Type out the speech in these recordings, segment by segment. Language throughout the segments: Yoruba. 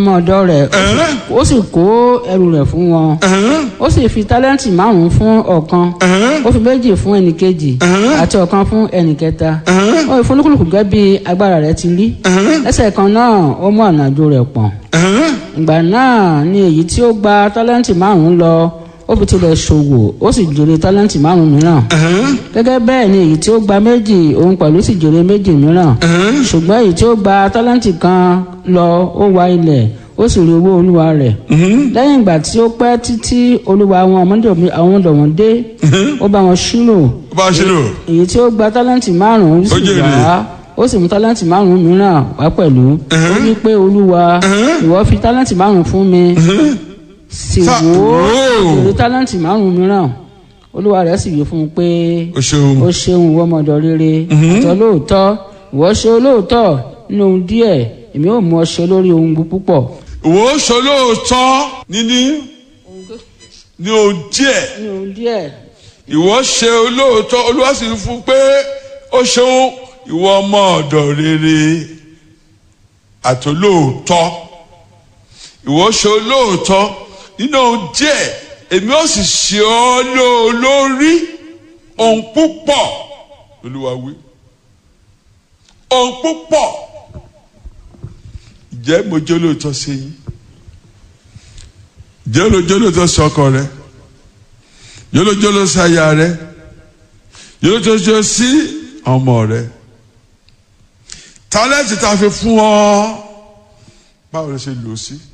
ọmọ ọ̀dọ̀ rẹ̀ ó sì kó ẹrù rẹ̀ fún wọn ó sì fi tálẹ́ǹtì márùn-ún fún ọ̀kan ó fi méjì fún ẹnìkejì àti ọ̀kan fún ẹnìkẹta ó fi fúnlùkùlùkù gẹ́gẹ́ bí agbára rẹ̀ ti rí lẹ́sẹ̀ kan náà ó mú ànájò rẹ̀ pọ̀n ìgbà náà ni èyí tí ó gba tálẹ́ǹtì márùn-ún lọ ó fi tilẹ̀ ṣòwò ó sì jèrè tálẹ́ǹtì márùn-ún mìíràn gẹ́gẹ́ bẹ́ẹ̀ ni èyí tí ó gba méjì òun pẹ̀lú sì jèrè méjì mìíràn ṣùgbọ́n èyí tí ó gba tálẹ́ǹtì kan lọ ó wa ilẹ̀ ó sì rí owó olúwa rẹ̀ lẹ́yìn ìgbà tí ó pẹ́ títí olúwa àwọn ọmọdé àwọn ọ̀dọ̀ wọn dé ó bá wọn ṣírò ó bá ṣe lò èyí tí ó gba tálẹ́ǹtì márùn-ún sì jèrè. wá ó sì mú tálẹ́ǹtì márùn-ún mìíràn wá pẹ̀lú ó wí pé olúwa ìwọ fi tálẹ́ǹtì márùn-ún fún mi sì Sa- wò ó Whoa. èrè tálẹ́ǹtì márùn-ún mìíràn olúwa rẹ̀ sì wí fún un pé ó ṣeun ó ṣeun ìwọ ọmọdọ̀ rere àti olóòótọ́ ìwọ ṣe olóòótọ́ nínú ohun díẹ̀ èmi ò mú ọ ṣe lórí ohun púpọ̀ ìwọ ó ṣe olóòótọ́ níní ní ohun díẹ̀ nínú ohun díẹ̀ ìwọ ṣe olóòótọ́ olúwa sì fún pé ó ṣeun ìwọ ọmọ ọ̀dọ̀ rere àti olóòótọ́ ìwọ ṣe olóòótọ́ nínú ohun díẹ̀ èmi ó sì ṣe ọ́ lórí ohun púpọ̀ olúwa wí ohun púpọ̀ jẹ́ mo jẹ́ olóòótọ́ sí yín jẹ́ olóòótọ́ sí ọkọ rẹ yólójóló sí aya rẹ yólójóló sí ọmọ rẹ tálẹ́ǹtì tá a fi fún ọ báwo ló ṣe lò ó sí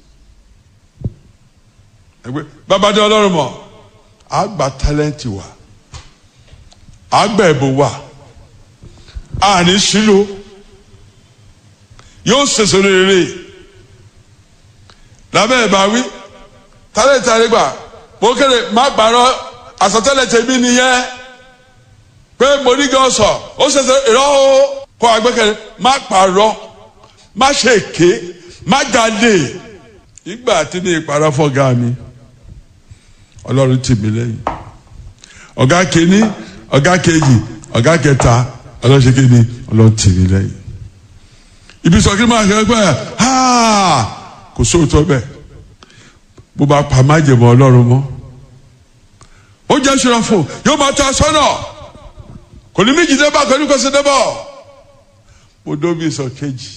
ẹgbẹ́ babadé ọlọ́run mọ̀ á gba tálẹ́ǹtì wa á gba ẹ̀bùn wa á ní sílò yóò ṣèṣe rere lábẹ́ ìbáwí tálẹ́ǹtì àrígbà mo kéde má gbàrọ àsọtẹ́lẹ̀ tèmi nìyẹn pé mo ní gan sọ ó ṣẹṣẹ ìrọ o kọ agbẹkẹlẹ má pààrọ̀ má ṣe èké má jalè ìgbà tí mi ìpàrọ̀ fọ́gá mi ọlọ́run tì mí lẹ́yìn ọ̀gá kìíní ọ̀gá kejì ọ̀gá kẹta ọlọ́run ṣe kíni ọlọ́run tì mí lẹ́yìn ibi sọ kí n máa kẹ́ pẹ́ ha kò sóòótọ́ bẹ́ẹ̀ bó bá pa májèmọ́ ọlọ́run mọ́ ó jẹ́ ìṣúrafò yóò máa tọ́ sọ́nà kò ní méjì débà kò ní kò sí débà mo dóbi sọ kejì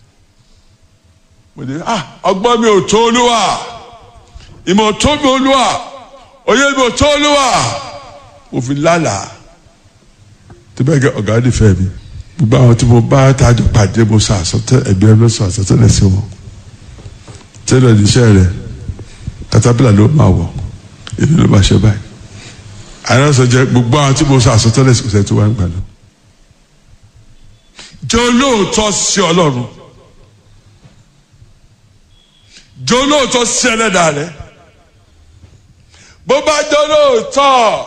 mo dé ah ọgbọ́n mi ò tó olúwa ìmọ̀ tó mi olúwa òye mi ò tó olúwa mo fi lálàá tó bẹ́ẹ̀ gẹ́ ọ̀gá nífẹ̀ẹ́ mi gbogbo àwọn tí mo bá tájọ pàdé mo sọ àsọtẹ ẹgbẹ́ mi sọ àsọtẹ́lẹ̀ sí wọn tẹ́lẹ̀ níṣẹ́ rẹ̀ katapila ló máa wọ̀ èmi ló máa ṣe báyìí àyàn sọ jẹ gbogbo àwọn tí mo sọ àsọtẹ́lẹ̀ sí kòsẹ tó wà ń gbà lọ. jẹ́ olóòótọ́ sí Ọlọ́run jẹ́ olóòótọ́ sí Ẹlẹ́dàá rẹ bó bá jẹ́ olóòótọ́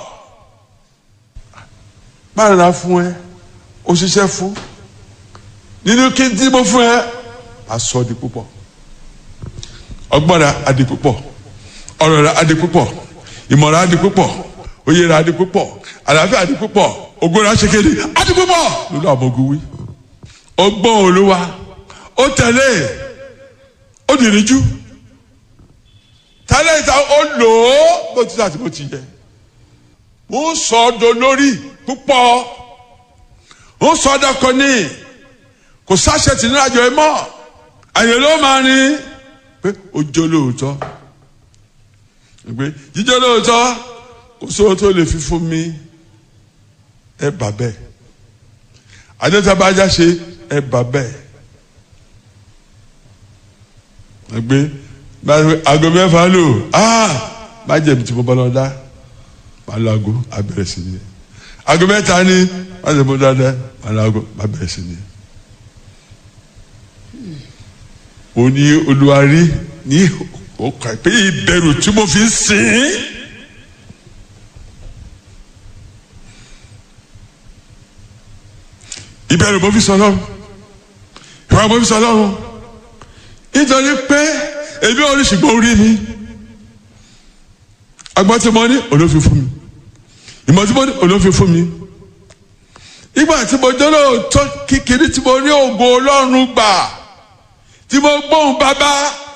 má rà fún ẹ ó ṣiṣẹ́ fún nínú kí n tí mo fún ẹ àsọ di púpọ̀ ọgbọ́n rẹ adi púpọ̀ ọ̀rọ̀ rẹ adi púpọ̀ ìmọ̀ rẹ adi púpọ̀ oyè rẹ adi púpọ̀ àlàáfíà adi púpọ̀ ògo rẹ aṣèkéde adi púpọ̀ lórí àwọn ogun wí. ó gbọ́ olúwa ó tẹ̀lé ó dìríjú tẹ́lẹ̀ ìta ó lò ó bó ti láti bó ti yẹ. mo ń sọ ọ́ do lórí púpọ̀ mo ń sọ ọ́ dọ́kọ ní kò sáṣẹ tì nínú àjọ ẹ mọ́ àyè ló máa ní pé ó jó lóòótọ́ pé jíjó lóòótọ́ kò sóhun tó lè fi fún mi ẹ bà bẹ́ẹ̀ adétabájá ṣe ẹ bà bẹ́ẹ̀ gbé aago mẹ́fà lò ah má jẹ̀bi tí mo bọ́ lọ dá má lọ aago abẹ́rẹ́ sí ni aago mẹ́ta ni má jẹ̀bi mo dá dá má lọ aago má bẹ̀rẹ̀ sí ni. ó ní olùwárí ní ọkà pé ìbẹ̀rù tí mo fi ń sìn. ìbẹ̀rù mo fi sọ lọ́rùn ìwà mo fi sọ lọ́rùn nítorí pé èmi ò ní ṣùgbọ́n orí mi agbọ́n tí mo ní olófin fún mi ìmọ̀ tí mo ní olófin fún mi ìgbà tí mo jọ́lọ́ tó kékeré tí mo rí ògo ọlọ́run gbà tí mo gbóhùn bàbá